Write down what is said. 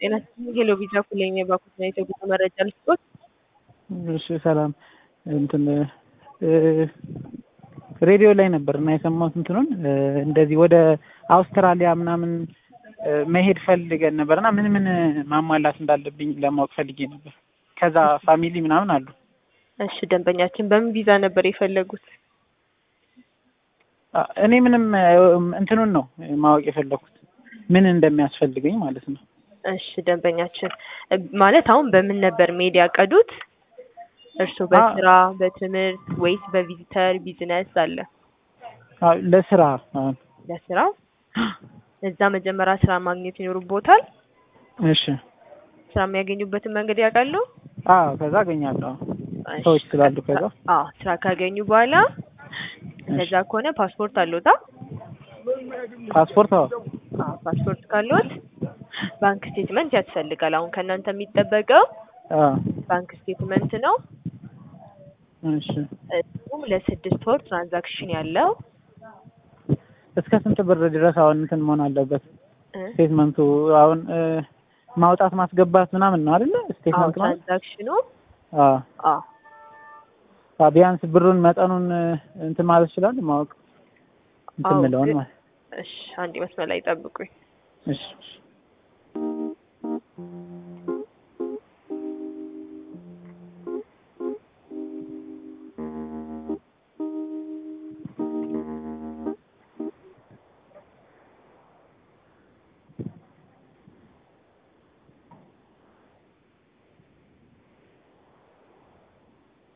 ጤና ይስጥልኝ ሄሎ ቪዛ ኩለኝ የባኩት ነው የተጉዞ መረጃ ልስጦት። እሺ ሰላም እንትን ሬዲዮ ላይ ነበር እና የሰማሁት እንትኑን እንደዚህ ወደ አውስትራሊያ ምናምን መሄድ ፈልገን ነበር እና ምን ምን ማሟላት እንዳለብኝ ለማወቅ ፈልጌ ነበር። ከዛ ፋሚሊ ምናምን አሉ። እሺ ደንበኛችን በምን ቪዛ ነበር የፈለጉት? እኔ ምንም እንትኑን ነው ማወቅ የፈለኩት ምን እንደሚያስፈልገኝ ማለት ነው። እሺ ደንበኛችን ማለት አሁን በምን ነበር መሄድ ያቀዱት? እርስዎ በስራ በትምህርት ወይስ በቪዚተር ቢዝነስ አለ? ለስራ አሁን ለስራ እዛ መጀመሪያ ስራ ማግኘት ይኖርቦታል። እሺ ስራ የሚያገኙበትን መንገድ ያውቃሉ? አዎ ከዛ አገኛለሁ ሰዎች ስላሉ ከዛ አዎ ስራ ካገኙ በኋላ እንደዛ ከሆነ ፓስፖርት አለዎታ? ፓስፖርት አዎ አዎ ፓስፖርት ካለዎት ባንክ ስቴትመንት ያስፈልጋል። አሁን ከእናንተ የሚጠበቀው አዎ ባንክ ስቴትመንት ነው። እሺ እሱም ለስድስት ወር ትራንዛክሽን ያለው እስከ ስንት ብር ድረስ አሁን እንትን መሆን አለበት? እ ስቴትመንቱ አሁን ማውጣት ማስገባት ምናምን ነው አይደለ? አዎ ስቴትመንት ማለት ትራንዛክሽኑ አዎ አዎ አዎ ቢያንስ ብሩን መጠኑን እንትን ማለት ይችላል ማወቅ እንትን አዎ ምለውን ግን- ማለት እሺ አንድ መስመር ላይ ጠብቁኝ። እሺ እሺ